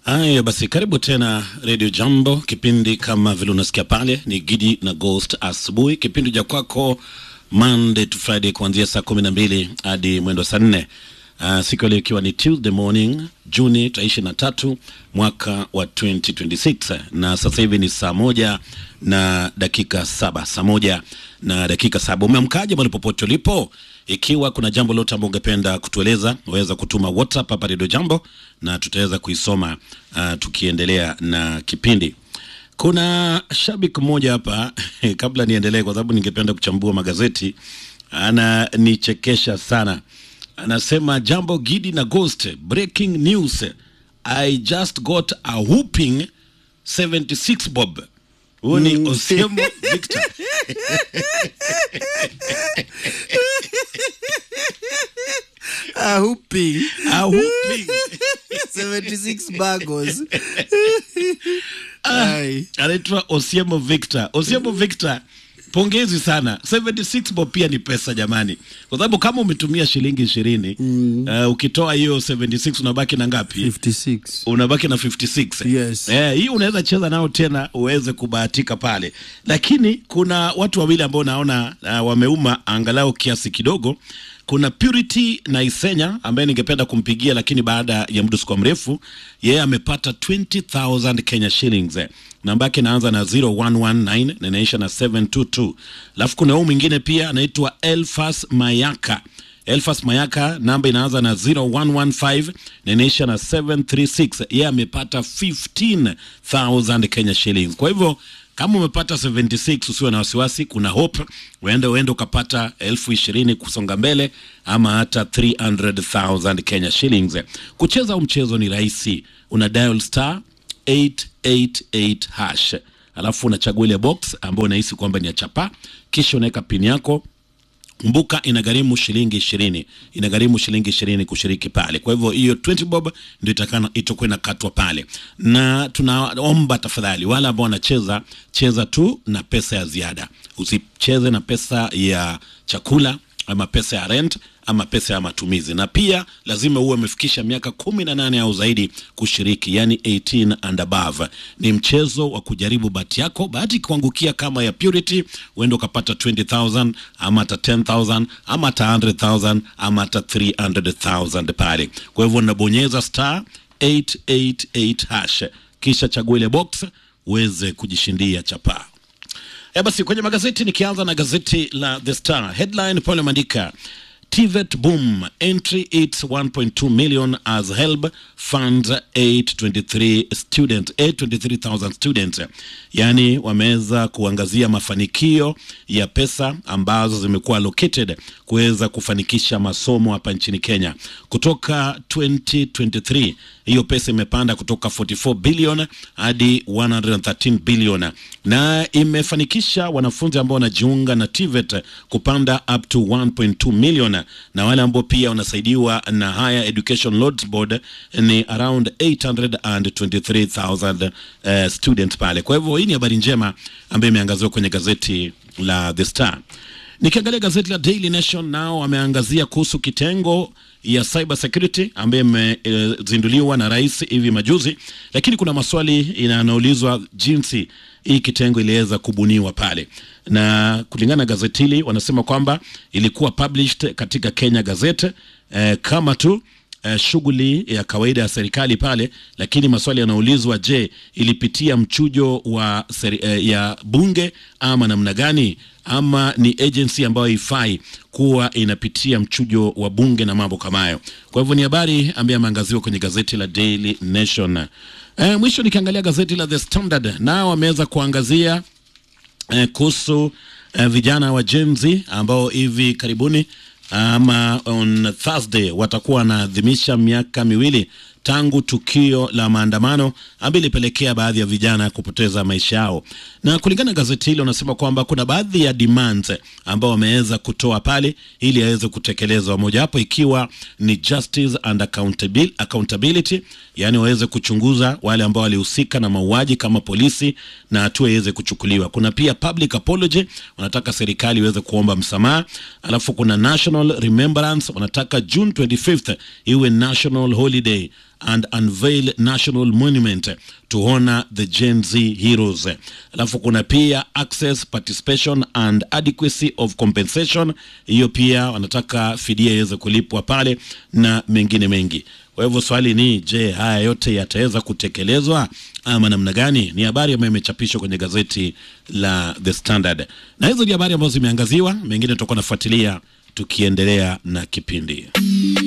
Haya basi, karibu tena Radio Jambo. Kipindi kama vile unasikia pale ni Gidi na Ghost asubuhi, kipindi cha kwako Monday to Friday kuanzia saa kumi na mbili hadi mwendo saa nne. Uh, siku ya leo ikiwa ni Tuesday morning Juni tarehe ishirini na tatu mwaka wa 2026 na sasa hivi ni saa moja na dakika saba saa moja na dakika saba Umeamkaje mahali popote ulipo? Ikiwa kuna jambo lote ambalo ungependa kutueleza, waweza kutuma WhatsApp hapa Radio Jambo na tutaweza kuisoma uh, tukiendelea na kipindi. Kuna shabiki mmoja hapa kabla niendelee, kwa sababu ningependa kuchambua magazeti, ananichekesha sana. Anasema jambo Gidi na Ghost, breaking news, I just got a whooping 76 bob. Huyu ni Osiemo Victor. A whooping. A whooping. 76 bagos. Ai. anaitwa Osiemo Victor. Osiemo Victor, pongezi sana. 76 bob pia ni pesa jamani, kwa sababu kama umetumia shilingi ishirini uh, ukitoa hiyo 76 unabaki na ngapi? 56. unabaki na 56 Yes. eh, hii unaweza cheza nao tena uweze kubahatika pale, lakini kuna watu wawili ambao naona uh, wameuma angalau kiasi kidogo. Kuna Purity na Isenya ambaye ningependa kumpigia, lakini baada ya muda sikuwa mrefu, yeye amepata 20000 Kenya shillings eh. Namba yake inaanza na 0119 na inaisha na 722. Alafu kuna huyu mwingine pia anaitwa Elfas Mayaka Elfas Mayaka namba inaanza na 0115 na inaisha na 736. Yeye amepata 15000 Kenya shillings. Kwa hivyo kama umepata 76 usiwe na wasiwasi, kuna hope, uende uende ukapata elfu ishirini kusonga mbele, ama hata 300,000 Kenya shillings. Kucheza huu mchezo ni rahisi, una dial star 888 hash, alafu unachagua ile box ambayo unahisi kwamba ni ya chapa, kisha unaweka pini yako Kumbuka inagharimu shilingi ishirini, inagharimu shilingi ishirini kushiriki pale. Kwa hivyo hiyo 20 bob ndio itakana itakuwa inakatwa pale, na tunaomba tafadhali, wale ambao wanacheza, cheza tu na pesa ya ziada, usicheze na pesa ya chakula ama pesa ya rent ama pesa ya matumizi, na pia lazima uwe umefikisha miaka kumi na nane au zaidi kushiriki, yani 18 and above. Ni mchezo wa kujaribu bahati yako. Bahati kuangukia kama ya Purity, uende ukapata 20000 ama hata 10000 ama hata 100000 ama hata 300000 pale. Kwa hivyo unabonyeza star 888 hash, kisha chagua ile box uweze kujishindia chapaa. E basi kwenye magazeti nikianza na gazeti la The Star headline pale imeandika TVET boom entry its 1.2 million as HELB funds 823 student 823,000 students, yaani wameweza kuangazia mafanikio ya pesa ambazo zimekuwa allocated kuweza kufanikisha masomo hapa nchini Kenya kutoka 2023 hiyo pesa imepanda kutoka 44 billion hadi 113 billion na imefanikisha wanafunzi ambao wanajiunga na TVET kupanda up to 1.2 million na wale ambao pia wanasaidiwa na Higher Education Loans Board ni around 823,000 uh, students pale. Kwa hivyo hii ni habari njema ambayo imeangaziwa kwenye gazeti la The Star. Nikiangalia gazeti la Daily Nation nao wameangazia kuhusu kitengo ya cyber security ambayo imezinduliwa na rais hivi majuzi, lakini kuna maswali yanayoulizwa jinsi hii kitengo iliweza kubuniwa pale, na kulingana na gazeti hili wanasema kwamba ilikuwa published katika Kenya Gazette eh, kama tu eh, shughuli ya kawaida ya serikali pale, lakini maswali yanaulizwa, je, ilipitia mchujo wa seri, eh, ya bunge ama namna gani, ama ni agency ambayo haifai kuwa inapitia mchujo wa bunge na mambo kama hayo. Kwa hivyo ni habari ambayo ameangaziwa kwenye gazeti la Daily Nation. Eh, mwisho nikiangalia gazeti la The Standard nao wameweza kuangazia eh, kuhusu eh, vijana wa Gen Z ambao hivi karibuni ama on Thursday watakuwa wanaadhimisha miaka miwili tangu tukio la maandamano ambayo ilipelekea baadhi ya vijana kupoteza maisha yao, na kulingana na gazeti hilo wanasema kwamba kuna baadhi ya demands ambao wameweza kutoa pale ili aweze kutekelezwa, mojawapo ikiwa ni justice and accountability, accountability yani waweze kuchunguza wale ambao walihusika na mauaji kama polisi na hatua iweze kuchukuliwa. Kuna pia public apology, wanataka serikali iweze kuomba msamaha. Alafu kuna national remembrance, wanataka June 25th iwe national holiday and unveil national monument to honor the Gen Z heroes. Alafu kuna pia access participation and adequacy of compensation, hiyo pia wanataka fidia iweze kulipwa pale na mengine mengi. Kwa hivyo swali ni je, haya yote yataweza kutekelezwa ama namna gani? Ni habari ambayo imechapishwa kwenye gazeti la The Standard, na hizo ni habari ambazo zimeangaziwa, mengine tutakuwa nafuatilia tukiendelea na kipindi.